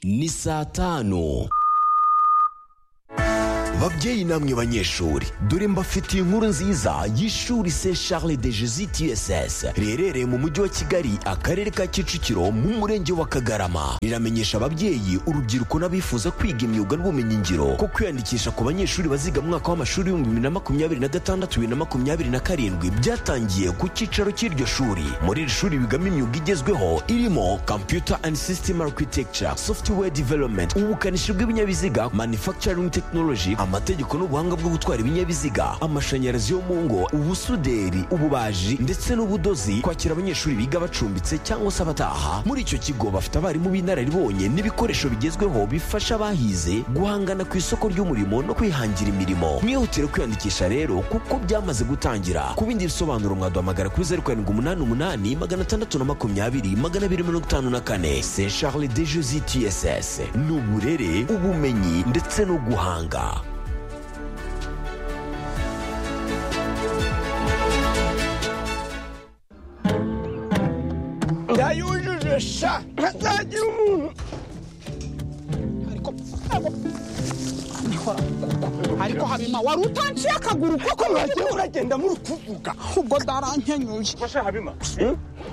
ni saa tanu babyeyi namwe banyeshuri dore mbafitiye inkuru nziza y'ishuri se charles de jesus tss riherereye mu mujyi wa kigali akarere ka kicukiro mu murenge wa kagarama riramenyesha ababyeyi urubyiruko n'abifuza kwiga imyuga n'ubumenyingiro ko kwiyandikisha ku banyeshuri baziga mu mwaka w'amashuri w'ibihumbi bibiri na makumyabiri na gatandatu bibiri na makumyabiri na karindwi byatangiye ku cyicaro cy'iryo shuri muri iri shuri bigamo imyuga igezweho irimo computer and system architecture software development ubukanishi bw'ibinyabiziga manufacturing technology amategeko n'ubuhanga bwo gutwara ibinyabiziga amashanyarazi yo mu ngo ubusuderi ububaji ndetse n'ubudozi kwakira abanyeshuri biga bacumbitse cyangwa se abataha muri icyo kigo bafite abarimu b'inararibonye n'ibikoresho bigezweho bifasha abahize guhangana ku isoko ry'umurimo no kwihangira imirimo mwihutire kwiyandikisha rero kuko byamaze gutangira ku bindi bisobanuro mwaduhamagara kuri zeru karindwi umunani umunani magana atandatu na makumyabiri magana abiri mirongo itanu na kane se charles de jose tss ni uburere ubumenyi ndetse no guhanga ndayujuje sha ntazagira umuntu ariko habima wari utanciye akaguru koko wagiye uragenda muri kuvuga ubwo darankenyuye Masha Habima.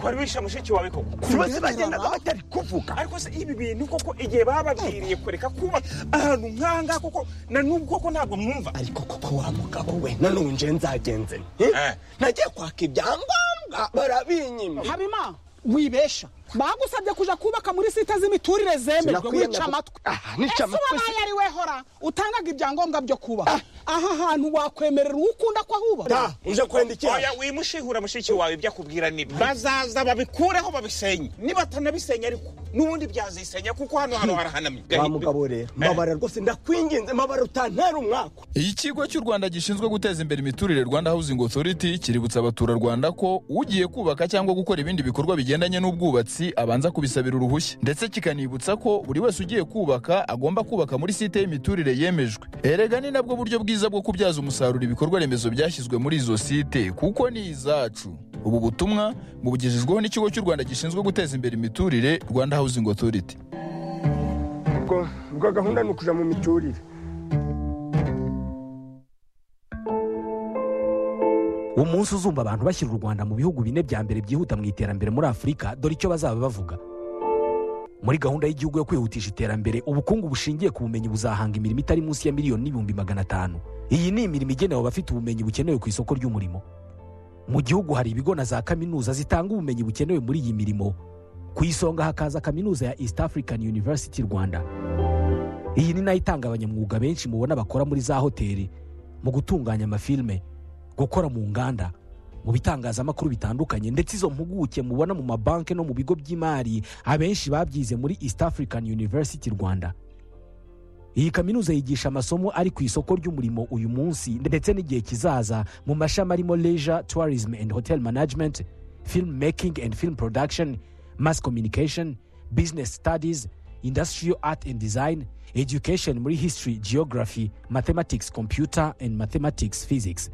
Kwari wisha mushiki wawe koko. bose bagendaga batari kuvuga Ariko se ibi bintu koko igihe bababwiriye kureka kuba ahantu nkanga koko na n'ubwo koko ntabwo mwumva. ariko koko wa mugabo we nanone nje nzagenze nte? Eh. nagiye kwaka ibyangombwa barabinyima habima wibesha bagusabye kuja kubaka muri site z'imiturire zemejwe Sinakwiye wica amatwi Aha, nica ese amatwi wabaye si- ari we hora utangaga ibyangombwa byo kubaka aha hantu wakwemerera uwo ukunda ko ahubaka da uje kwenda iki Oya wimushihura mushiki wawe ibyo akubwira nibi. Bazaza babikureho babisenye. Niba atanabisenya ariko n'ubundi byazisenya kuko hano hano harahanamye. wa mugabo rero mbabara rwose ndakwinginze mbabara utantera umwaka ikigo cy'u rwanda gishinzwe guteza imbere imiturire rwanda housing authority kiributsa abaturarwanda ko ugiye kubaka cyangwa gukora ibindi bikorwa bigendanye n'ubwubatsi abanza kubisabira uruhushya ndetse kikanibutsa ko buri wese ugiye kubaka agomba kubaka muri site y'imiturire yemejwe erega ni nabwo buryo bwiza bwo kubyaza umusaruro ibikorwa remezo byashyizwe muri izo site kuko ni izacu ubu butumwa bubugejejweho n'ikigo cy'u rwanda gishinzwe guteza imbere imiturire rwanda housing authority ubwo ubwo gahunda ni ukuja mu miturire umunsi uzumva abantu bashyira u rwanda mu bihugu bine bya mbere byihuta mu iterambere muri afurika dore icyo bazaba bavuga muri gahunda y'igihugu yo kwihutisha iterambere ubukungu bushingiye ku bumenyi buzahanga imirimo itari munsi ya miliyoni n'ibihumbi magana atanu iyi ni imirimo igenewe abafite ubumenyi bukenewe ku isoko ry'umurimo mu gihugu hari ibigo na za kaminuza zitanga ubumenyi bukenewe muri iyi mirimo ku isonga hakaza kaminuza ya east african university rwanda iyi ni nayo itanga abanyamwuga benshi mubona bakora muri za hoteli mu gutunganya amafilime gukora mu nganda mu bitangazamakuru bitandukanye ndetse izo mpuguke mubona mu mabanki no mu bigo by'imari abenshi babyize muri east african university rwanda iyi kaminuza yigisha amasomo ari ku isoko ry'umurimo uyu munsi ndetse n'igihe kizaza mu mashami arimo leisure tourism and hotel management film making and film production mass communication business studies industrial art and design education muri history geography mathematics computer and mathematics physics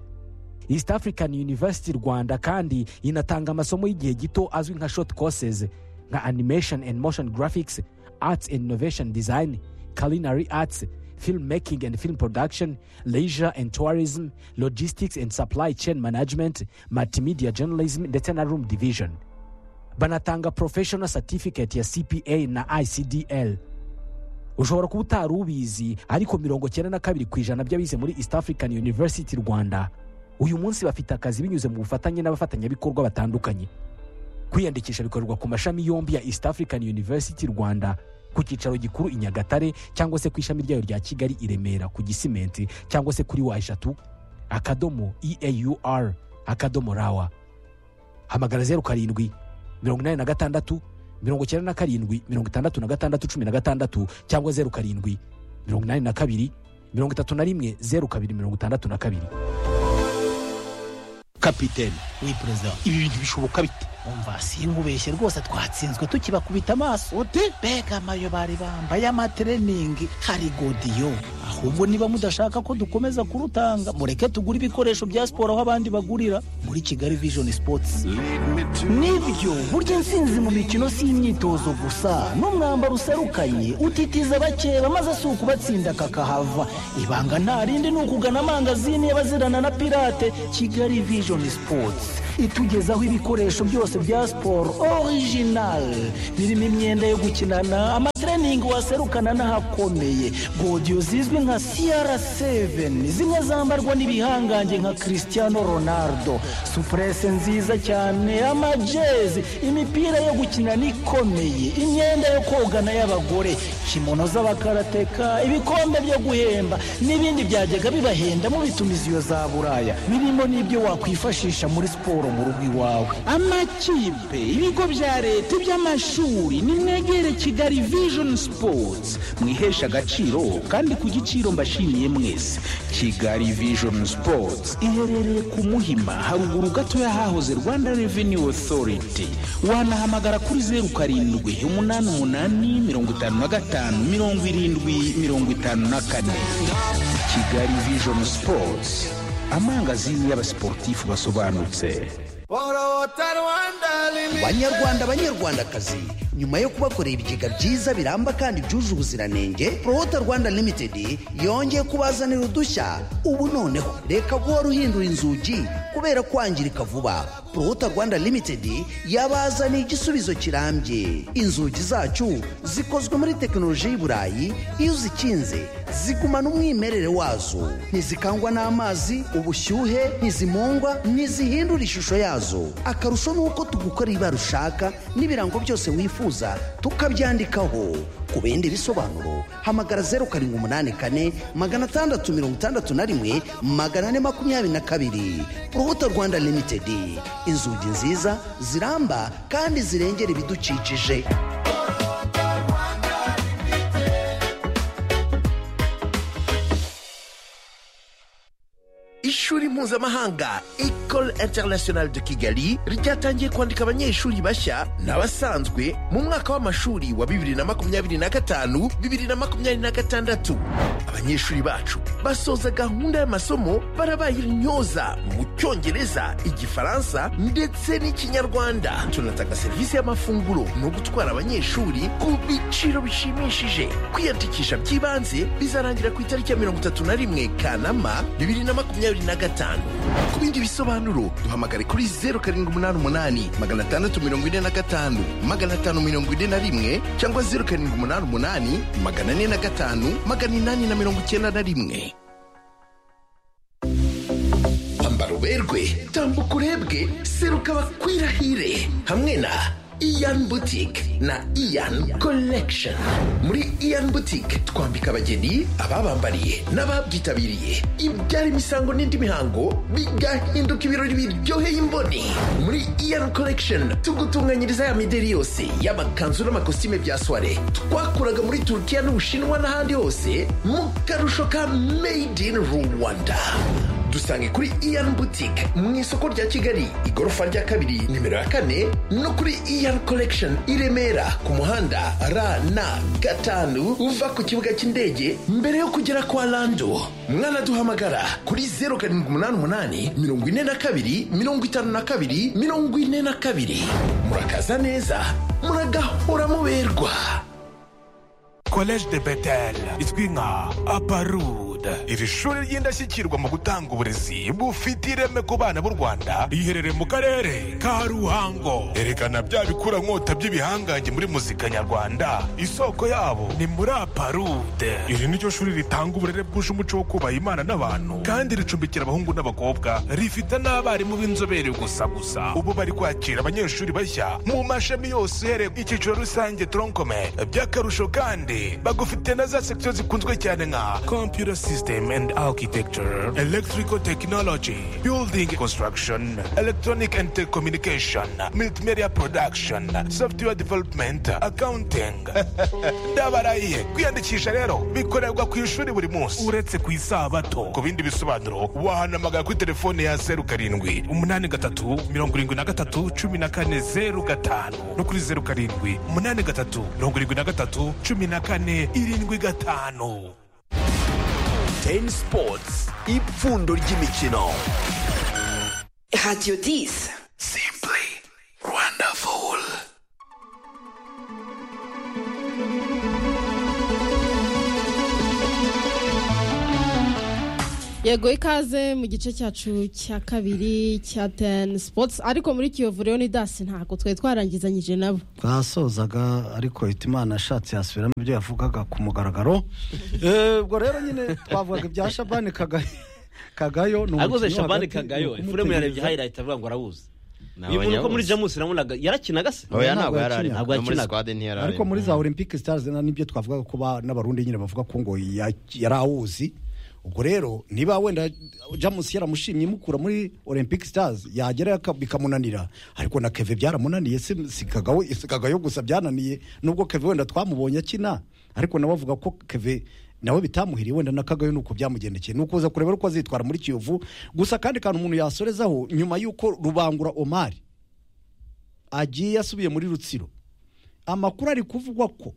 east african university rwanda kandi inatanga amasomo y'igihe gito azwi nka short courses nka animation and motion graphics arts and innovation design culinary arts film making and film production leisure and tourism logistics and supply chain management multimedia journalism ndetse na room division banatanga professional certificate ya cpa na icdl ushobora kuba utari ubizi ariko mirongo cyenda na kabiri ku ijana by'abize muri east african university rwanda uyu munsi bafite akazi binyuze mu bufatanye n'abafatanyabikorwa batandukanye kwiyandikisha bikorerwa ku mashami yombi ya east african university rwanda ku cyicaro gikuru i nyagatare cyangwa se ku ishami ryayo rya kigali i remera ku gisimenti cyangwa se kuri wa eshatu akadomo eaur akadomo rawa hamagara zeru karindwi mirongo inani na gatandatu mirongo icyenda na karindwi mirongo itandatu na gatandatu cumi na gatandatu cyangwa zeru karindwi mirongo inani na kabiri mirongo itatu na rimwe zeru kabiri mirongo itandatu na kabiri kapitene ni perezida ibi bintu bishoboka bite umva sinkubeshye rwose twatsinzwe tukibakubita amaso uti mbega amayo bari bambaye amatreningi hari godiyo ahubwo niba mudashaka ko dukomeza kurutanga mureke tugure ibikoresho bya siporo aho abandi bagurira muri kigali vision sports nibyo burya intsinzi mu mikino si imyitozo gusa n'umwambaro userukanye utitiza bakeba maze si ukubatsinda kakahava ibanga nta rindi ni ukugana amangazini y'abazirana na pirate kigali vision sports itugezaho ibikoresho byose bya siporo orijinali birimo imyenda yo gukinana amatreningi waserukana n'ahakomeye godiyo zizwi nka siyara seveni zimwe zambarwa n'ibihangange nka christiano ronaldo supurese nziza cyane amajezi imipira yo gukinana ikomeye imyenda yo kogana y'abagore kimono z'abakarateka ibikombe byo guhemba n'ibindi byajyaga bibahenda mu bitumiziyo za buraya birimo n'ibyo wakwifashisha muri siporo mu rugo iwawe amakipe ibigo bya leta iby'amashuri nimwegere kigali vision sports mwihesha agaciro kandi ku giciro mbashimiye mwese kigali vision sports iherereye ku muhima haruguru gato y'ahahoze rwanda revenue authority wanahamagara kuri zeru karindwi umunani umunani mirongo itanu na gatanu mirongo irindwi mirongo itanu na kane kigali vision sports amangazini y'abasiporutifu basobanutse banyarwanda banyarwandakazi nyuma yo kubakorera ibigega byiza biramba kandi byuje ubuziranenge porowota rwanda limitedi yongeye kubazanira udushya ubu noneho reka guhora uhindura inzugi kubera kwangirika vuba porowota rwanda limitedi yabazaniye igisubizo kirambye inzugi zacu zikozwe muri tekinoloji y'i burayi iyo uzikinze zigumana umwimerere wazo ntizikangwa n'amazi ubushyuhe ntizimungwa ntizihindura ishusho yazo akarusho ni uko tugukorera ibara ushaka n'ibirango byose wifuza tukabyandikaho ku bindi bisobanuro hamagara zeru karindwi umunani kane magana atandatu mirongo itandatu na rimwe magana ane makumyabiri na kabiri urubuto rwanda limitedi inzugi nziza ziramba kandi zirengera ibidukikije ishuri mpuzamahanga ecole internationale de kigali ryatangiye kwandika abanyeshuri bashya n'abasanzwe mu mwaka w'amashuri wa 2025 2026 abanyeshuri bacu basoza gahunda y'amasomo barabaye intyoza mu cyongereza igifaransa ndetse n'ikinyarwanda tunatanga serivisi y'amafunguro no gutwara abanyeshuri ku biciro bishimishije kwiyandikisha by'ibanze bizarangira ku itariki ya 31 kanama 2025 2025 ku bindi bisobanuro duhamagare kuri 0788 645 541 cyangwa 0788 405 891 ambara uberwe tambuka urebwe seruka bakwirahire hamwe na Ian Boutique na Ian Collection. Muri Ian Boutique twambika abageni, ababambariye n'ababyitabiriye ibyara imisango n'indi mihango bigahinduka ibirori biryoheye imboni. Muri Ian Collection tugutunganyiriza ya mideri yose y'amakanzu n'amakositime bya soirée twakuraga muri Turkiya n'Ubushinwa n'ahandi hose mu karusho ka Made in Rwanda. dusange kuri iyan butike mu isoko rya kigali igorofa rya kabiri nimero ya kane no kuri iyan collection i remera ku muhanda ra na gatanu uva ku kibuga cy'indege mbere yo kugera kwa rando mwanaduhamagara kuri zeru karindwi umunani umunani mirongo ine na kabiri mirongo itanu na kabiri mirongo ine na kabiri murakaza neza muragahora muberwa collège de betel izwi nka aparude iri shuri ry'indashyikirwa mu gutanga uburezi bufite ireme ku bana b'u rwanda riherereye mu karere ka ruhango erekana bya bikurankota by'ibihangange muri muzika nyarwanda isoko yabo ni muri aparude iri ni ryo shuri ritanga uburere bwuje umuco wo kubaha imana n'abantu kandi ricumbikira abahungu n'abakobwa rifite n'abarimu b'inzobere gusa gusa ubu bari kwakira abanyeshuri bashya mu mashami yose uhereye ku icyiciro rusange toronkome by'akarusho kandi bagufite na za sekisiyo zikunzwe cyane nka kompiyuta system and architecture, electrical technology, building construction, electronic and telecommunication, multimedia production, software development, accounting. ndabaraye kwiyandikisha rero bikorerwa ku ishuri buri munsi uretse ku isabato ku bindi bisobanuro wahanamagara kuri telefone ya zeru karindwi umunani gatatu mirongo irindwi na gatatu cumi na kane zeru gatanu no kuri zeru karindwi umunani gatatu mirongo irindwi na gatatu cumi na kane irindwi gatanu teni sipotsi ipfundo ry'imikino radiyo disi simpuri wonderful yego ikaze mu gice cyacu cya kabiri cya teni sipotsi ariko muri kiyovu rero ni dasi ntabwo twari twarangizanyije nabo twasozaga ariko hitimana ashatse yasubiramo ibyo yavugaga ku mugaragaro Eh, ubwo rero nyine twavugaga ibya shabani Kaga- kagayo ni ariko ze umukinnyi shabani hagati kagayo w'umutegereza. ifuremu yarebye hayirayiti avuga ngo arabuze Ni bivuze ko abanyabuzi. muri jamusi nabonaga yarakinaga se Oya, ntabwo yakinyaga. ntabwo No muri yakinaga squad ariko muri za olympic stars na nibyo twavugaga ko ba- n'abarundi nyine bavuga ko ngo ya- yari awuzi ubwo rero niba wenda jamus yaramushimye imukura muri olympic stars yagera yaka- bikamunanira ariko na keve byaramunaniye si si Kagawe- si kagayo gusa byananiye nubwo keve wenda twamubonye akina ariko nawe avuga ko keve nawe bitamuhiriye wenda na kagayo nuko byamugendekeye ni ukuza kureba uko azitwara muri kiyovu gusa kandi kantu umuntu yasorezaho nyuma y'uko rubangura omari agiye asubiye muri rutsiro amakuru ari kuvugwa ko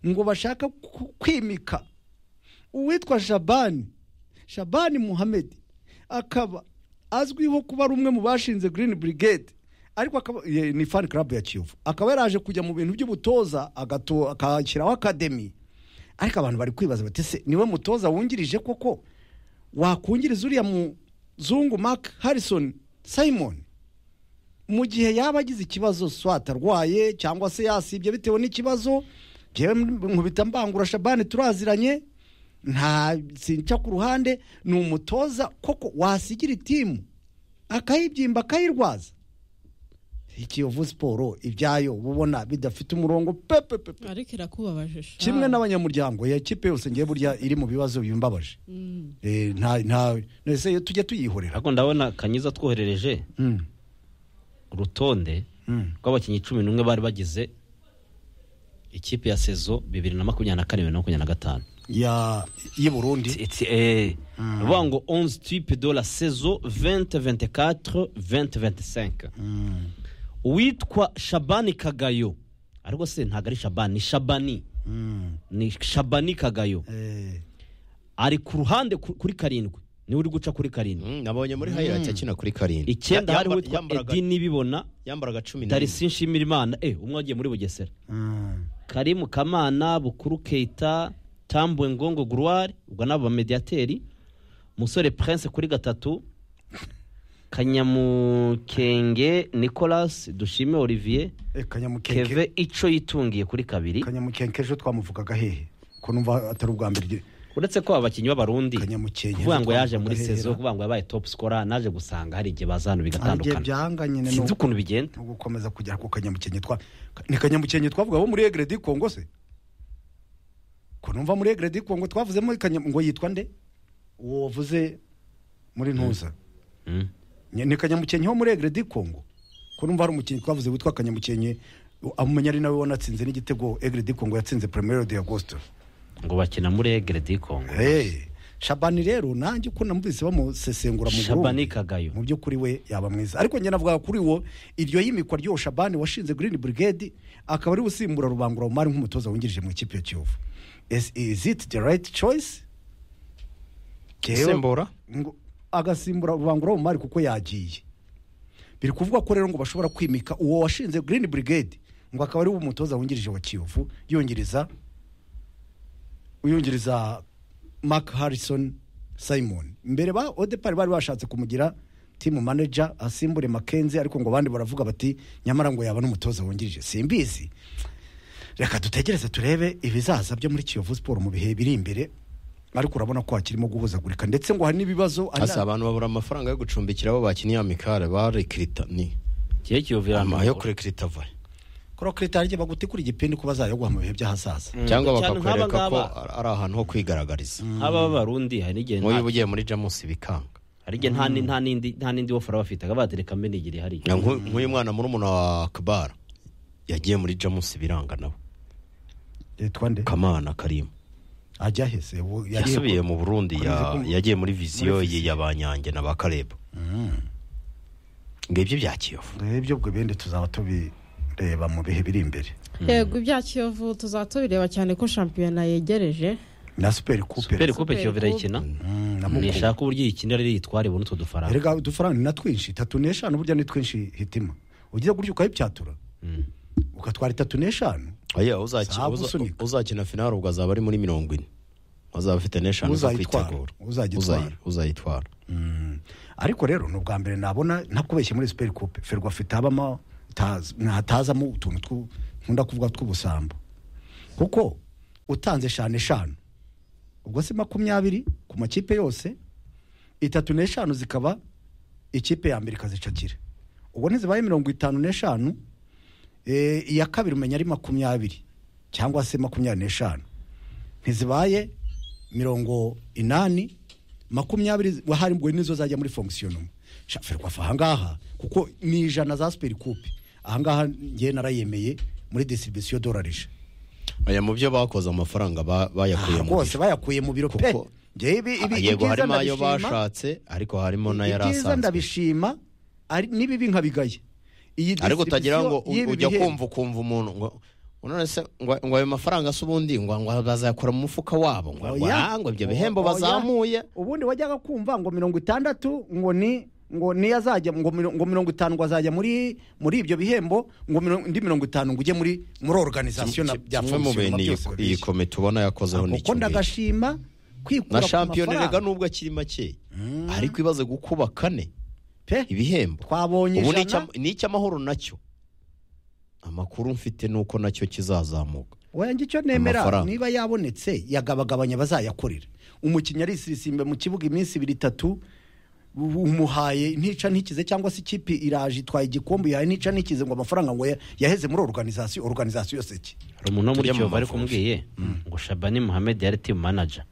ngo bashaka ku- kwimika uwitwa shabani shabani muhamedi akaba azwiho kuba ari umwe mu bashinze green brigade ariko akaba ye- ni fan club ya kiyovu akaba yaraje kujya mu bintu by'ubutoza agato- akashyiraho akademi ariko abantu bari kwibaza bati se niwe mutoza wungirije koko wakungiriza uriya muzungu mark harrison simon mu gihe yaba agize ikibazo swata arwaye cyangwa se yasibye bitewe n'ikibazo njyewe nkubita mbangura shabani turaziranye nta sinca ku ruhande ni umutoza koko wasigira itimu akayibyimba akayirwaza ikiyovu siporo ibyayo uba ubona bidafite umurongo pepe pepe ariko irakubabaje sha. kimwe n'abanyamuryango ya kipe yose ngiye burya iri mu bibazo bimbabaje Mm. Eh, nta nta ese tujya tuyihorera ariko ndabona kanyiza twoherereje Mm. urutonde Mm. rw'abakinnyi cumi n'umwe bari bagize ikipe ya sezo bibiri na makumyabiri na kane bibiri na makumyabiri na gatanu ya y'i burundi bavuga ngo 11 type de la saison 2024 2025 uwitwa shabani kagayo ariko se ntabwo ari shabani ni shabani ni shabani kagayo ari ku ruhande ku- kuri karindwi niwe uri guca kuri karindwi nabonye muri highlights akina kuri karindwi. icyenda Ya- hariho yamba- witwa yambaraga- edi nibibona yambaraga cumi na darisi nshimirimana eh umwe wagiye muri bugesera Mm. karimu kamana bukuru keita tambwe ngongo guruwari ubwo nabo bamediyateri musore prince kuri gatatu kanyamukenge nicolas dushime olivier kanyamukenge keve ico yitungiye kuri kabiri kanyamukenge ejo twamuvugaga hehe ko numva atari ubwa mbere uretse ko aba bakinnyi b'abarundi kuvuga ngo yaje muri twamuvugaga sezo hera. kuvuga ngo yabaye top scorer naje gusanga hari igihe bazanu igihe bigatandukana byanga nyine ni sinzi ukuntu bigenda no gukomeza kugera ku kanyamukenge twa ni kanyamukenge twavuga bo muri egredi kongo se ko numva muri egredi kongo twavuzemo Kanya- ngo yitwa nde uwo wavuze muri ntuza Mm. Ni- ni kanyamukenke wo muri egredi kongo ko numva hari umukinnyi twavuze witwa kanyamukenke amumenya ari nawe wanatsinze n'igitego egredi kongo yatsinze premier de agosto ngo bakina muri egredi kongo Hey, shabani rero nanjye uko namubise bamusesengura mu Shabani kagayo mu by'ukuri we yaba mwiza ariko njye navuga kuri wo iryo yimikwa ry'uwo shabani washinze green brigade akaba ari usimbura rubangura umari nk'umutoza wungirije mu ikipe ya kiyovu Is- is it the right choice Jyewe- Usimbura? Ngo- agasimbura rubangura umari kuko yagiye biri kuvuga ko rero ngo bashobora kwimika uwo washinze green brigade ngo akaba ari we umutoza wungirije wa kiyovu yongereza uyungiriza mark harrison simon mbere ba odepari bari bashatse kumugira timu manager asimbure makenzi ariko ngo abandi baravuga bati nyamara ngo yaba n'umutoza wungirije simbizi reka dutegereze turebe ibizaza byo muri kiyovu siporo mu bihe biri imbere ariko urabona ko hakirimo guhuzagurika ndetse ngo hari n'ibibazo hari Asa abantu babura amafaranga yo gucumbikira abo bakiniye amikare ba rekirita ni kiyovu ama yo kurekirita va kuri kirita baguti kuri igipindi ko bazayoguha mu bihe by'ahazaza cyangwa bakakwereka ko ari- ari ahantu ho kwigaragariza nk'aba b'abarundi hari n'igihe nta- nk'uyu ugiye muri jamusi bikanga hari igihe nta ni- nta n'indi nta n'indi wofora bafite batereka mbenigiri hariya Na nk'u- nk'uyu mwana muri umuntu wa kabara yagiye muri jamusi biranga nawe yitwa nde kamana karimu ajya hese yasubiye mu burundi ya- yagiye muri viziyo muri ye ya ba nyange na ba karebo ngo ibyo bya kiyovu ibyo ubwo bindi tuzaba tubireba mu bihe biri imbere yego ibya kiyovu tuzaba tubireba cyane ko shampiyona yegereje na superi kupe superi kupe kiyovu irayikina Muku. nishaka uburyo iyikinira rero yitware ibone utwo dufaranga erega udufaranga ni na twinshi itatu n'eshanu burya ni twinshi hitima ugiye gutyo ukayipyatura ukatwara itatu n'eshanu oya uzakina Sabu uza- usunika. uzakina finale ubwo azaba ari muri mirongo ine azaba afite n'eshanu zo Uzayitwara, kwitegura uzayitwara. Uzayi- uzayitwara ariko rero ni ubwa mbere nabona ntakubeshye muri superi kupe ferwa afite habamo tazi- ntatazamo utuntu twu- nkunda kuvuga tw'ubusambo kuko utanze eshanu eshanu ubwo si makumyabiri ku makipe yose itatu n'eshanu zikaba ikipe ya mbere ikazicakira ubwo ntizibaye mirongo itanu n'eshanu eh, iya kabiri umenya ari makumyabiri cyangwa se makumyabiri n'eshanu ntizibaye mirongo inani makumyabiri waharimbuwe nizo zajya muri fonction umwe ferwafa ahangaha kuko ni ijana za superi kupe ahangaha ngewe narayemeye muri distribution dolarije aya mu byo bakoze amafaranga ba- bayakuye mu rwose bayakuye mu biro pe ngewe ibi ibi yego ibyiza harimo ayo ndabishima bashatse ariko harimo n'ayari ibyiza asanzwe ndabishima ari- n'ibibi nkabigaye iyi ariko utagira ngo distribution y'ibi ujya bihembo- kumva ukumva umuntu ngo none se ngo ngo ayo mafaranga se ubundi ngo ngo bazayakura mu mufuka wabo ngo ngo Oya. ah, ngo ibyo Oya. bihembo bazamuye ubundi wajyaga kumva ngo mirongo itandatu ngo ni ngo niyo azajya ngo miro- ngo mirongo itanu ngo azajya muri muri ibyo bihembo ngo miro- indi mirongo itanu ngo ujye muri muri organization na bya kimwe mu fonction bintu na iyi- byose iyi kome tubona yakozeho ni kuko kimwe ndagashima kwikura na ku shampiyona mafaranga. rega nubwo akiri make ariko ibaze gukuba kane pe ibihembo twabonye ubu ni ijana icya- ni icy'amahoro nacyo amakuru mfite ni uko nacyo kizazamuka wenge icyo nemera Amafaranga. niba yabonetse yagabagabanya bazayakorera umukinnyi arisisimbe mu kibuga iminsi ibiri itatu ubu umuhaye ntica ntikize cyangwa se ikipe iraje itwaye igikombe yahaye ntica ntikize ngo amafaranga ngo ya- yaheze muri organization organization yose ki hari umuntu wo muri Tujya mu kiyovu ariko Mavubi. umubwiye ngo shabani muhammed yari timu manager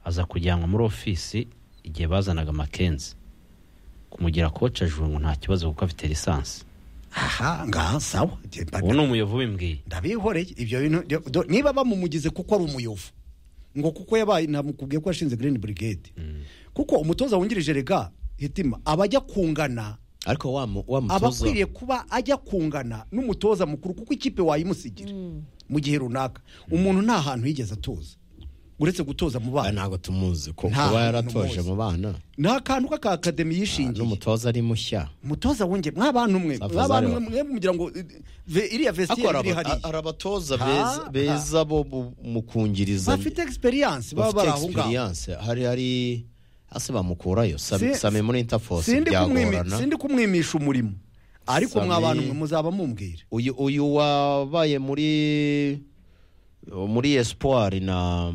aza kujyanwa muri ofisi igihe bazanaga makenzi kumugira koci ajuru ngo nta kibazo kuko afite lisansi aha ngaha sawa Njye mba- ubu ni umuyovu w'imbwiye ndabihoreye ibyo bintu byo- do- niba bamumugize kuko ari umuyovu ngo kuko yabaye namukubwiye ko yashinze green brigade kuko umutoza wungirije rega hitima abajya kungana ariko wa mu- wa aba mutoza akwiriye kuba ajya kungana n'umutoza mukuru kuko ikipe wayimusigira mu gihe runaka umuntu nta hantu yigeze atoza uretse gutoza mu bana ntabwo tumuzi ko Nta kuba hantu yaratoje muzi. mu bana nta kantu k'akakademi yishingiye n'umutoza ari mushya umutoza wongeye mw'abantu mwe Safari mw'abantu mwe Zari- mwe mugira ngo eh, ve- iriya ariko vestiaire iri hariya hari abatoza Ha, beza- ha. beza bo mu- mu kungiriza bafite experience baba bafite bari aho ngaho experience hari hari hasi bamukurayo Sami- Si- sami muri interforce sindi kumwimi- byagorana sindi kumwimisha umurimo ariko Sami- mw'abantu mwe muzaba mumbwira uyu uyu wabaye muri muri espoir na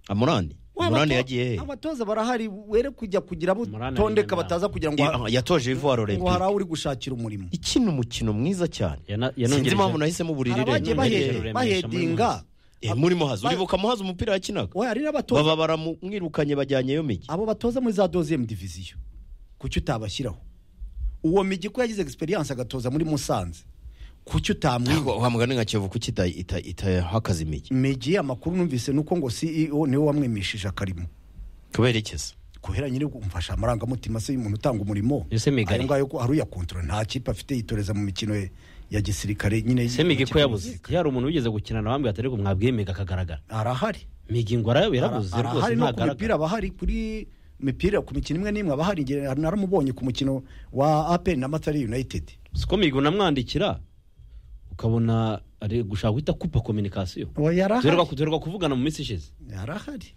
amurani amurani yagiye he abatoza barahari were kujya kugira abo tondeka bataza kugira ngo I- yatoje ivoire ngo olympique hari aho uri gushakira umurimo ikina umukino mwiza cyane sinzi yanongereje- impamvu nahisemo Hari abagiye bahe- uburirire bahedinga muri muhazi uribuka muhazi umupira yakinaga oya hari n'abatoza baba baramwirukanye bajyanyeyo migi abo batoza muri za doziyemu diviziyo kuki utabashyiraho uwo migi ko yagize egisperiyanse agatoza muri musanze kuki utamwiba wa mugani nka kiyovu kuki ita- ita- itahakaza imigi migi amakuru numvise nuko ngo ceo niwe wamwimishije akarimo kubera iki se kuhera nyine umfasha amarangamutima se y'umuntu utanga umurimo Ese Migari- ayo ngayo ko hari uyakontorora nta kipe afite yitoreza mu mikino ye ya gisirikare nyine ese migi ko y'ikipe yabuze yari umuntu wigeze gukina na bambwiye atari ko mwabwiye migi akagaragara arahari migi ngo arayo yarabuze Ara- rwose arahari no ku ntagaragara mipira aba ahari kuri mipira ku mikino imwe n'imwe aba ahari Nge- naramubonye ku mukino wa apl na matari united siko migi unamwandikira ukabona ari gushaka guhita kupa kominikasiyo Oya, yarahari. duherwa kuvugana mu minsi ishize arahari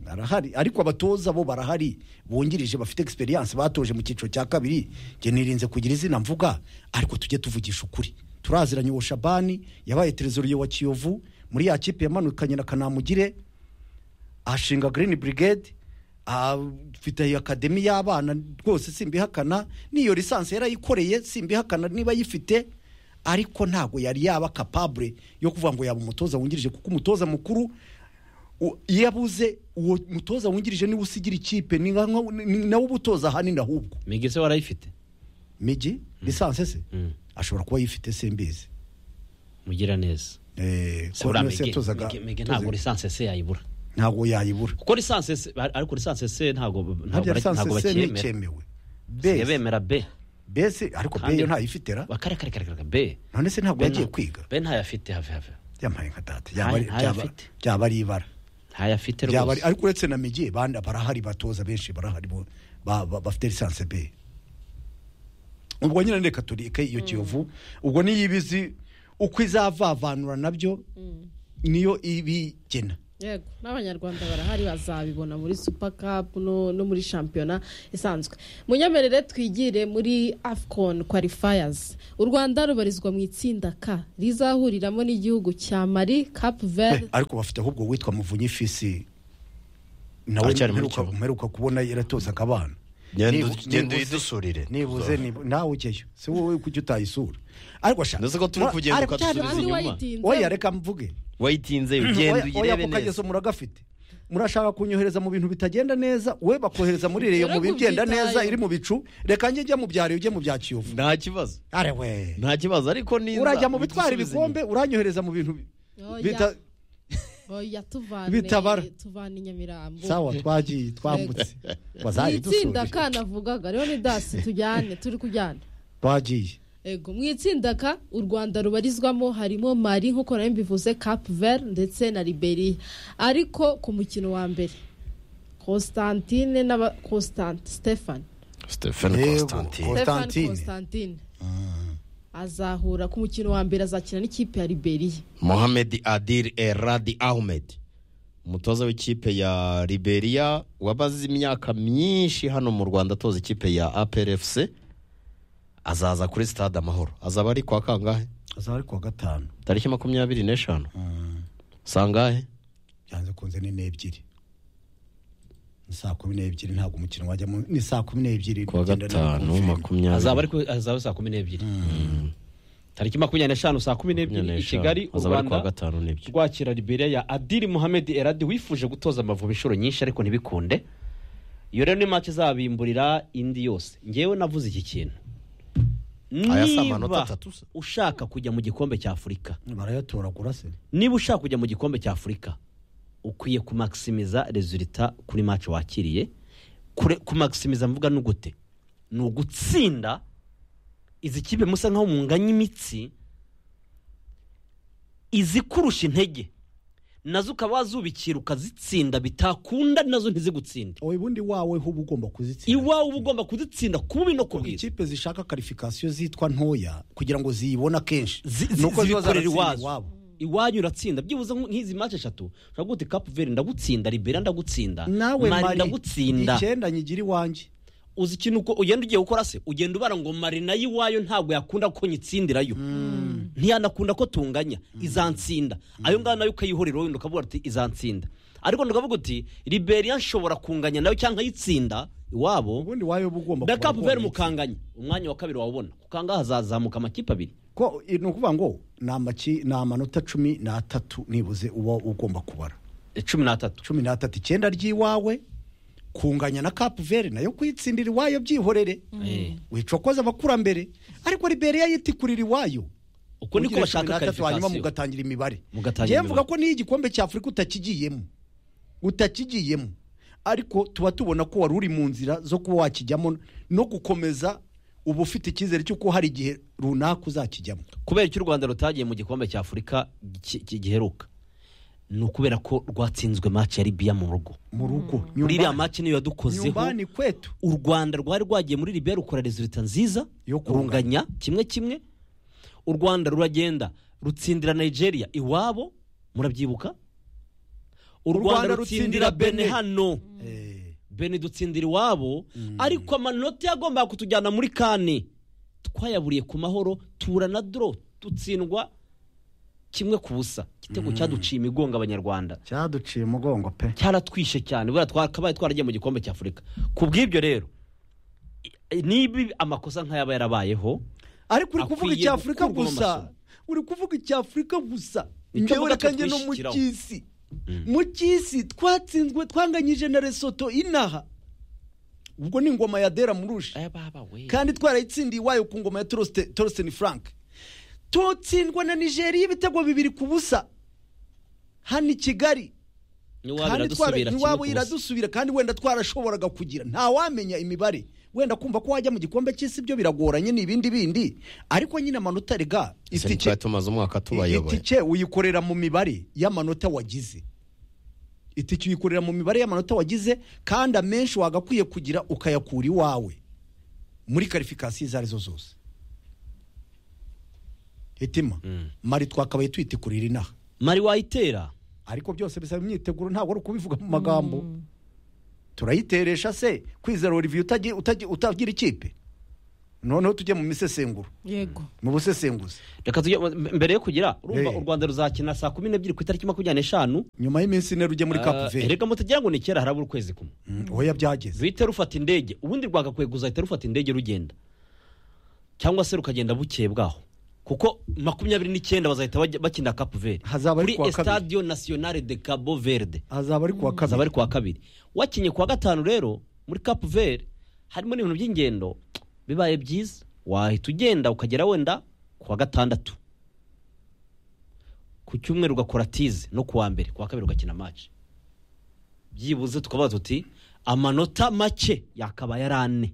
arahari ariko abatoza bo barahari bungirije bafite egisperiyanse batoje mu cyiciro cya kabiri njye nirinze kugira izina mvuga ariko tujye tuvugisha ukuri turaziranye uwo shabani yabaye terezoriyo wa kiyovu muri ya kipe yamanukanye na kanamugire ashinga green brigade afite iyo akademi y'abana rwose simbihakana n'iyo lisansi yarayikoreye simbihakana niba ayifite ariko ntabwo yari yaba kapabure yo kuvuga ngo yaba umutoza wungirije kuko umutoza mukuru u- iyo abuze uwo mutoza wungirije niwe usigira ikipe ni nka- ni nawe uba utoza ahanini ahubwo migi se warayifite migi lisansi se ashobora kuba yifite simbizi mugira neza ko niyo se yatozaga- migi yatozaga- ntabwo lisansi se yayibura ntabwo yayibura kuko lisansi se ariko lisansi se ntabwo ntabwo ntabyo bara- lisansi ntabwo se bakiyemera nicyemewe basigaye bemera be bese ariko be yo ntayifite ra kare kare kare kare be none se ntabwo be yagiye nta- kwiga be ntayafite have have yampaye nka data Ntayo- Byaba- ntayo byaba- afite. byaba ari ibara ntayafite Byaba rwose ari- ariko uretse na migi bandi barahari batoza benshi barahari bo- ba- ba- bafite lisansi be ubwo nyine reka turike iyo kiyovu ubwo niyo iba izi uko izavavanura nabyo niyo ibigena yego n'abanyarwanda barahari bazabibona muri super cup no, no muri shampiyona isanzwe munyemerere twigire muri afcon qualifiers u rwanda rubarizwa mu itsinda k rizahuriramo n'igihugu cya mali cap verde ariko bafite ahubwo witwa muvunyi fisi nawe Aracyari muri mperuka- mperuka kubona yaratozaga abana Genda- Nibu- genda nibuze- uyidusurire. nibuze nibu- nawe ujyeyo si wowe kujya utayisura ariko shaka Ndetse ko turi kugenda ariko ukadusubiriza cyari- inyuma. Kandi wayitinze. oya reka mvuge wayitinze Oya- ugenda oya uyirebe ako kageso neza muragafite murashaka kunyohereza mu bintu bitagenda neza we bakohereza muri reyo mu Rero bigenda neza kubyitaho. iri mu bicu reka njye njya mu byaro ujye mu bya kiyovu nta kibazo are we nta kibazo ariko niza urajya mu bitwara bidusubizanye. ibikombe uranyohereza mu bintu bi- bita- oya tuvane Bitabara. tuvane i nyamirambo sawa twagiye twambutse mu itsinda wazayidusubije k navugaga rero ni dasi tujyane turi kujyana twagiye Ego mu itsinda ka u Rwanda rubarizwamo harimo Mali nk'uko nayo mbivuze Cap Vert ndetse na Liberia ariko ku mukino wa mbere Constantine n'aba Constant Stefan Stephen Yego, Constantine Stefan Constantine. Constantine azahura ku mukino wa mbere azakina n'ikipe ya Liberia mohamed adil eradi ahmed umutoza w'ikipe ya liberia wabaze imyaka myinshi hano mu rwanda atoza ikipe ya aprfc azaza kuri stade amahoro azaba ari kwa kangahe azaba ari kuwa gatanu tariki makumyabiri n'eshanu sangahe byanze kunze ni n'ebyiri ni saa kumi n'ebyiri ntabwo umukino wajyamo ni saa kumi n'ebyiri kuwa bigenda na gatanu konfirime. azaba makumyabiri ariko azaba saa kumi n'ebyiri tariki makumyabiri n'eshanu saa kumi n'ebyiri i n'eshanu. kigali u azaba ari kuwa rwanda gatanu n'ebyiri rwakira liberia ya adiri muhammed eradi wifuje gutoza amavubi inshuro nyinshi ariko ntibikunde iyo rero ni match izabimburira indi yose ngewe navuze iki kintu Aya si amanota niba atatu ushaka kujya mu gikombe cya afurika barayatoragura se niba ushaka kujya mu gikombe cya afurika ukwiye kumakisimiza rezulita kuri match wakiriye Kure- kumakisimiza mvuga ni gute ni ugutsinda izi kipe musa nkaho munganya imitsi izikurusha intege nazo ukaba wazubikira ukazitsinda bitakunda nazo ntizigutsinde oya ubundi wawe ho uba ugomba kuzitsinda iwawe uba ugomba kuzitsinda ku bubi no ku bwiza ikipe zishaka karifikasiyo zitwa ntoya kugira ngo ziyibone akenshi Nuko zibikorera ziba zaratsinda iwazo iwanyu uratsinda byibuze nk- nk'izi mace eshatu ushobora guti kapu veri ndagutsinda libera ndagutsinda nawe mari mari ndagutsinda icyenda nyigira iwanjye uzi ikintu uko ugenda ugiye gukora se ugenda ubara ngo mari nayo iwayo ntabwo yakunda ko nyitsindirayo ntiyanakunda ko tunganya izansinda ayo ngayo nayo ukayihorera wenda ukavuga uti izansinda ariko nukavuga uti liberiya nshobora kunganya nayo cyangwa nkayitsinda iwabo ubundi wayo uba ugomba na kubona kapu ko veri wayitsinda. mukanganya umwanya wa kabiri wawubona kukangaha hazazamuka amakipe abiri ko i- ni ukuvuga ngo ni amaki ni amanota cumi n'atatu nibuze uba ugomba kubara cumi n'atatu cumi n'atatu icyenda ry'iwawe kunganya na kapu veri nayo kwitsindira iwayo byihorere Eh. wicokoza abakurambere ariko liberiya yitikurira iwayo Uko niko Mugire bashaka cumi n'atatu, hanyuma qualification. mugatangira imibare Mugatangira njyewe imibare. mvuga ko n'iyo igikombe cya afurika utakigiyemo utakigiyemo ariko tuba tubona ko wari uri mu nzira zo kuba wakijyamo no gukomeza uba ufite icyizere cy'uko hari igihe runaka uzakijyamo kubera icyo u rwanda rutagiye mu gikombe cya afurika gi- gi- giheruka ni ukubera ko rwatsinzwe maci ya libiya mu rugo mu rugo muri iriya maci niyo yadukozeho nyumbani kwetu u rwanda rwari rwagiye muri libiya rukora rezulita nziza yo runganya kimwe kimwe u rwanda ruragenda rutsindira nigeria iwabo murabyibuka u U rwanda Rwanda rutsindira rutsindira bene Benin. hano bene dutsindira iwabo ariko amanota yagombaga kutujyana muri kane twayaburiye ku mahoro tura na doro dutsindwa kimwe ku busa igitego Mm. cyaduciye imigongo abanyarwanda cyaduciye umugongo pe cyaratwishe cyane buriya twakabaye twaragiye mu gikombe cy'afurika ku bw'ibyo rero i- niba amakosa nk'aya aba yarabayeho ariko uri kuvuga Akwiye icyafurika gukurwaho gusa amasomo. uri kuvuga icyafurika gusa Icyo njyewe mvuga reka njye no mu twitwishyiraho. cy'isi mu cy'isi twatsinzwe twanganyije na resoto inaha ubwo ni ingoma ya dera murusha kandi twarayitsindiye iwayo ku ngoma ya Torsten- torsten frank tutsindwa na nigeria ibitego bibiri ku busa hano i kigali kandi twara- n'iwabo iradusubira kandi wenda twarashoboraga kugira ntawamenya imibare wenda kumva ko wajya mu gikombe cy'isi ibyo biragoranye ni ibindi bindi ariko nyine amanota rega ese ni twari tumaze umwaka tubayoboye itike uyikorera mu mibare y'amanota wagize itike uyikorera mu mibare y'amanota wagize kandi amenshi wagakwiye kugira ukayakura iwawe muri karifikasiyo izo arizo zose hitima mari twakabaye tuyitekurira inaha mari wayitera ariko byose bisaba imyiteguro ntabwo ari ukubivuga mu magambo turayiteresha se kwizera olivier utagi- utagi- utagira ikipe noneho tujye mu misesenguro yego mu busesenguzi reka tujye mbere yo kugira urumva Eh. u rwanda ruzakina saa kumi n'ebyiri ku itariki makumyabiri n'eshanu nyuma y'iminsi ine rujya muri Cap Verde. reka mutagira ngo ni kera harabura ukwezi kumwe oya byageze ruhita rufata indege ubundi rwagakwiye kuzahita rufata indege rugenda cyangwa se rukagenda bukeye bwaho kuko makumyabiri n'icyenda bazahita bajya- bakina kapu veri Hazaba ari kuri kuwa kabiri. estadio nationale de cabo verde hazaba ari kuwa kabiri hazaba ari kuwa kabiri wakinye kuwa gatanu rero muri kapu veri harimo n'ibintu by'ingendo bibaye byiza wahita ugenda ukagera wenda kuwa gatandatu ku cyumweru ugakora tize no kuwa mbere kuwa kabiri ugakina match byibuze tukabaza tuti amanota make yakabaye ari ane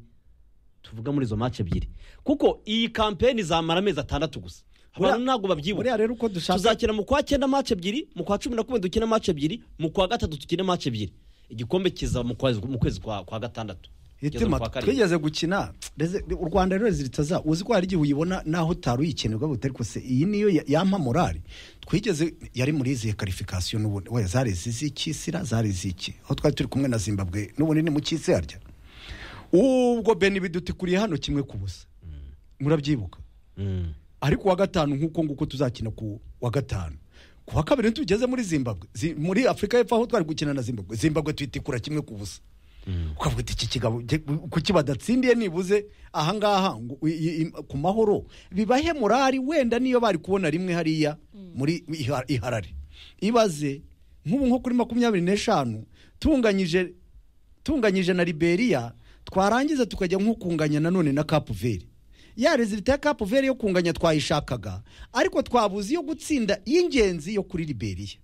tuvuga muri izo match ebyiri kuko iyi kampeni izamara amezi atandatu gusa abantu ntabwo babyibuka tuzakina mu kwa cyenda match ebyiri mu kwa cumi na kumwe dukina match ebyiri mu kwa gatatu dukine match ebyiri igikombe kiza mu kwezi mu kwezi kwa, kwa gatandatu Kugeza mu hitima kwa karindwi. twigeze gukina reze- u rwanda rero ziritsa za uzi ko hari igihe uyibona naho utari uyikenera ubwo ariko se iyi niyo ya- yampa morali twigeze yari muri izihe karifikasiyo n'ubundi we zari iz'iki sira zari iz'iki aho twari turi kumwe na zimbabwe n'ubundi ni mu cy'isi harya ubwo beni bidutikuriye hano kimwe ku busa murabyibuka ariko uwa gatanu nk'uko nguko tuzakina ku wa gatanu ku wa kabiri ntitugeze muri zimbabwe Zi- muri afurika y'epfo aho twari gukina na zimbabwe zimbabwe tuyitikura kimwe ku busa ukavuga uti iki kigabo ge- kuki badatsindiye nibuze ahangaha ngo i- i- i- ku mahoro bibahe morari wenda niyo bari kubona rimwe hariya muri iha- iharare ibaze nk'ubu nko kuri makumyabiri n'eshanu tunganyije tunganyije na liberia twarangiza tukajya nko kunganya nanone na kapu veri ya rezilita ya kapu veri yo kunganya twayishakaga ariko twabuze iyo gutsinda y'ingenzi yo kuri liberia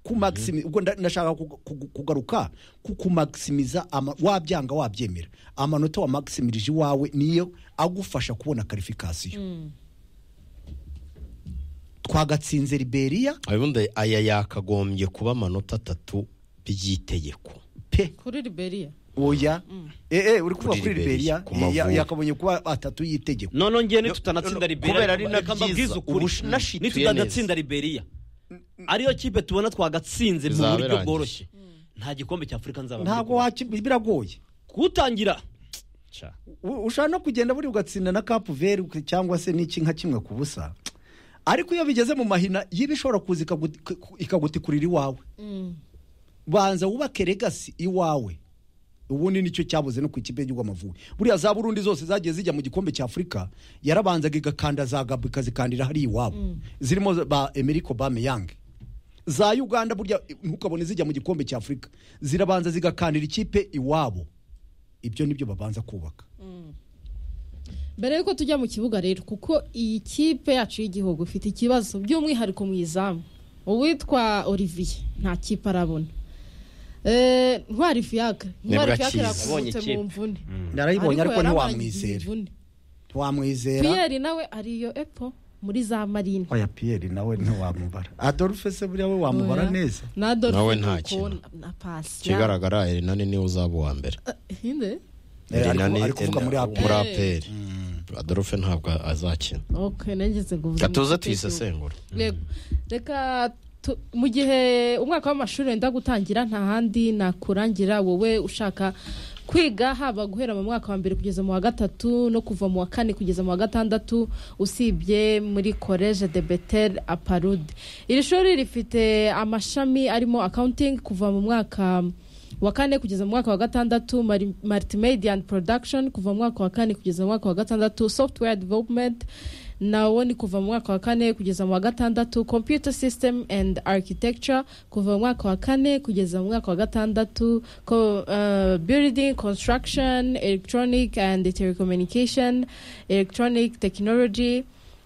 ku maximi ubwo nda- ndashaka kuga- kugu- kugaruka ku kumaximiza ama- wabyanga wabyemera amanota wa maximirije iwawe niyo agufasha kubona karifikasiyo twagatsinze liberia ubundi aya yakagombye kuba amanota atatu by'itegeko kuri liberia oya eh eh uri kuvuga Kuri kuri Liberia, liberia ku ya- Mavubi. yakabonye kuba atatu y'itegeko noneho ngewe nitutanatsinda liberia kubera ari na reka mbabwize byiza, ukuri. ubu nashituye nitutanatsinda liberia ariyo kipe tubona twagatsinze mu Bizaba buryo birangiye. bworoshye nta gikombe cya afurika nzaba ntabwo wakibi- biragoye kuwutangira U- ushobora no kugenda buri ugatsinda na kapu veri uka- cyangwa se n'iki nka kimwe ku busa ariko iyo bigeze mu mahina yiba ishobora kuza ikaguti- ku- ikagutikurira iwawe banza wubake legasi iwawe ubundi nicyo cyabuze no ku ikipe y'igihugu amavubi buriya za burundi zose zagiye zijya mu gikombe cya afurika yarabanzaga igakanda za gabu ikazikandira hariya iwabo zirimo za- ba emeriko bameyange za uganda burya ntukabone zijya mu gikombe cya afurika zirabanza zigakandira ikipe iwabo ibyo nibyo babanza kubaka mbere yuko tujya mu kibuga rero kuko iyi kipe yacu y'igihugu ifite ikibazo by'umwihariko mu izamu uwitwa olivier nta kipe arabona Eh, ntwari fiyaka ntwari Nebwa fiyaka Kiza. yakuvutse Abonye mu ikipe. mvune narayibonye ariko yaramaragiye ntiwamwizera imvune. ntiwamwizera piyeri nawe ariyo epo muri za marine oya piyeri nawe ntiwamubara adolphe se buriya we wamubara Oya. neza na Adolphe Nawe nta Nkoko kintu. na- na pasi ikigaragara erenani niwe uzaba uwa mbere hinde Eh, ari Erenani kuvu- ari kuvuga muri eh, APR. muri aperi adolphe ntabwo azakina okay nageze ngo ubuzima bw'iteka gatuza igihugu. tuyisesengura Yego. reka tu- mu gihe umwaka w'amashuri wenda gutangira nta handi nakurangira wowe ushaka kwiga haba guhera mu mwaka wa mbere kugeza mu wa gatatu no kuva mu wa kane kugeza mu wa gatandatu usibye muri college de betel aparude iri shuri rifite amashami arimo accounting kuva mu mwaka wa kane kugeza mu mwaka wa gatandatu mari- multimedia and production kuva mu mwaka wa kane kugeza mu mwaka wa gatandatu software development nawo ni kuva mu mwaka wa kane kugeza mu wa gatandatu computer system and architecture kuva mu mwaka wa kane kugeza mu mwaka wa gatandatu ko, uh, building construction electronic and telecommunication electronic technology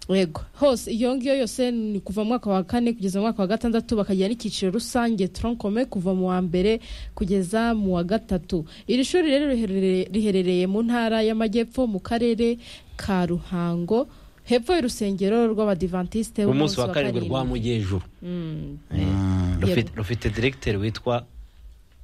yego hose iyo ngiyo yose ni kuva mu mwaka wa kane kugeza mu mwaka wa gatandatu bakagira n'icyiciro rusange toronkome kuva mu wa mbere kugeza mu wa gatatu iri shuri rero riherereye- riherereye mu ntara y'amajyepfo mu karere ka ruhango hepfo y'urusengero rw'abadivantisite umunsi wa karindwi rwa mugejuru Mm. rufite rufite diregiteri witwa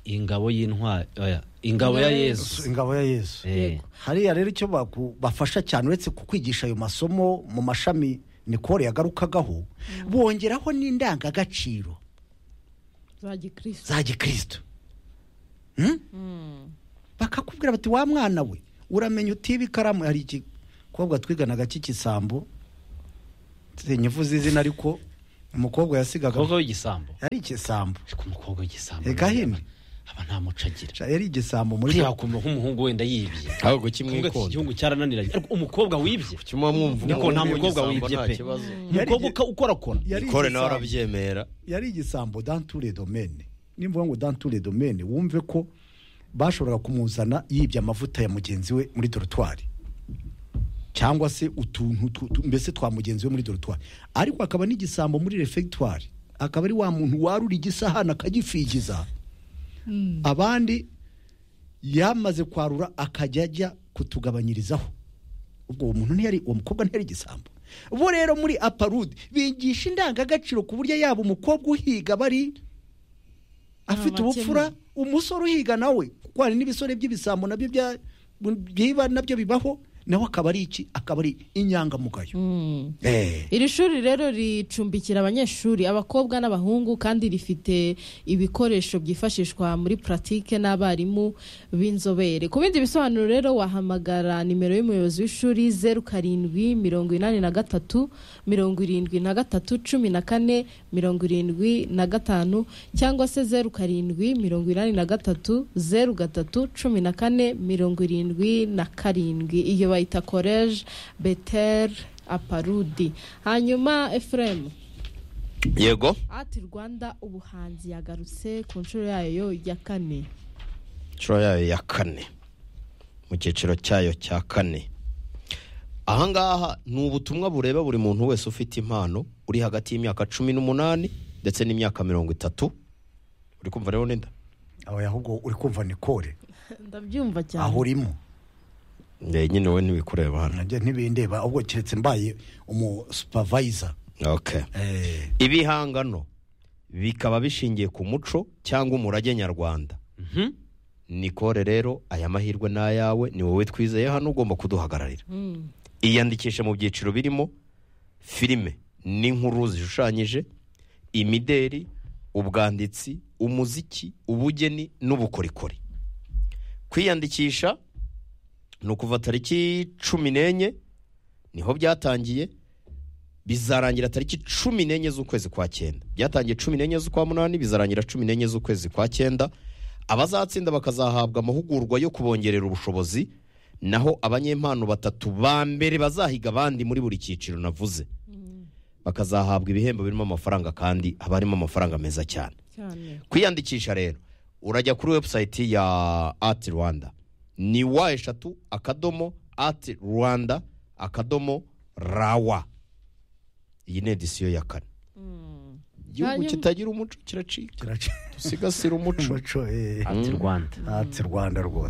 ingabo y'intwari oya, ingabo ya yesu ingabo ya yesu Eh. hariya rero icyo baku- bafasha cyane uretse kukwigisha ayo masomo mu mashami nikore yagarukagaho bongeraho n'indangagaciro za gikristo za gikristo Hmm? bakakubwira bati wa mwana we uramenya utiba ikaramu hari igikobwa twiganaga cy'igisambo nyivuze izina ariko umukobwa yasigaga umukobwa w'igisambo yari igisambo umukobwa w'igisambo gahini aba nta muco agira yari igisambo muri buriya wakumva nk'umuhungu wenda yibye ahubwo kimwikunda. igihugu cyarananiranye ariko umukobwa wibye mwumva niko nta umuhungu mukobwa w'igisambo wibye nta pe kibazo. umukobwa uka- ukorakora Yari ikore nawe igisambo. arabyemera yari igisambo danture domene nimvuga ngo danture domene wumve ko bashoboraga kumuzana yibye amavuta ya mugenzi we muri dorotwari cyangwa se utuntu tu- tu- mbese twa mugenzi we muri dorotwari ariko akaba n'igisambo muri refegitwari akaba ari wa muntu warura igisahani akagifigiza abandi yamaze kwarura akajya ajya kutugabanyirizaho ubwo uwo muntu ntiyari uwo mukobwa ntiyari igisambo bo rero muri aparude bigisha indangagaciro ku buryo yaba umukobwa uhiga bari afite amakemwa. ubupfura umusore uhiga nawe kuko hari n'ibisore by'ibisambo nabyo bya- biba nabyo bibaho nawe akaba ari iki akaba ari inyangamugayo Eh. iri shuri rero ricumbikira abanyeshuri abakobwa n'abahungu kandi rifite ibikoresho byifashishwa muri puratike n'abarimu b'inzobere ku bindi bisobanuro rero wahamagara nimero y'umuyobozi w'ishuri zeru karindwi mirongo inani na gatatu mirongo irindwi na gatatu cumi na kane mirongo irindwi na gatanu cyangwa se zeru karindwi mirongo inani na gatatu zeru gatatu cumi na kane mirongo irindwi na karindwi iyo bayita koleje beteri aparudi hanyuma efuremu yego ati rwanda ubuhanzi yagarutse ku nshuro yayo ya kane inshuro yayo ya kane mu cyiciro cyayo cya kane ahangaha ni ubutumwa bureba buri muntu wese ufite impano uri hagati y'imyaka cumi n'umunani ndetse n'imyaka mirongo itatu uri kumva rero n'inda aho ahubwo uri kumva nikore ndabyumva cyane aho urimo nyine we ntibikureba hano nanjye ntibindeba ahubwo keretse mbaye umu supavayiza Okay. ibihangano bikaba bishingiye ku muco cyangwa umurage nyarwanda nikore rero aya mahirwe ni ayawe ni wowe twizeye hano ugomba kuduhagararira iyandikishe mu byiciro birimo filime n'inkuru zishushanyije imideri ubwanditsi umuziki ubugeni n'ubukorikori kwiyandikisha ni ukuva tariki cumi n'enye niho byatangiye bizarangira tariki cumi n'enye z'ukwezi kwa cyenda byatangiye cumi n'enye z'ukwa munani bizarangira cumi n'enye z'ukwezi kwa cyenda abazatsinda bakazahabwa amahugurwa yo kubongerera ubushobozi naho abanyempano batatu ba mbere bazahiga abandi muri buri cyiciro navuze bakazahabwa ibihembo birimo amafaranga kandi haba harimo amafaranga meza cyane cyane kwiyandikisha rero urajya kuri webusayiti ya ati rwanda ni wa eshatu akadomo ati rwanda akadomo rawa iyi ni edisiyo ya kane igihugu Hanyuma- kitagira umuco kiracika dusigasire umuco umuco eh. Ati Rwanda. ati rwanda rwose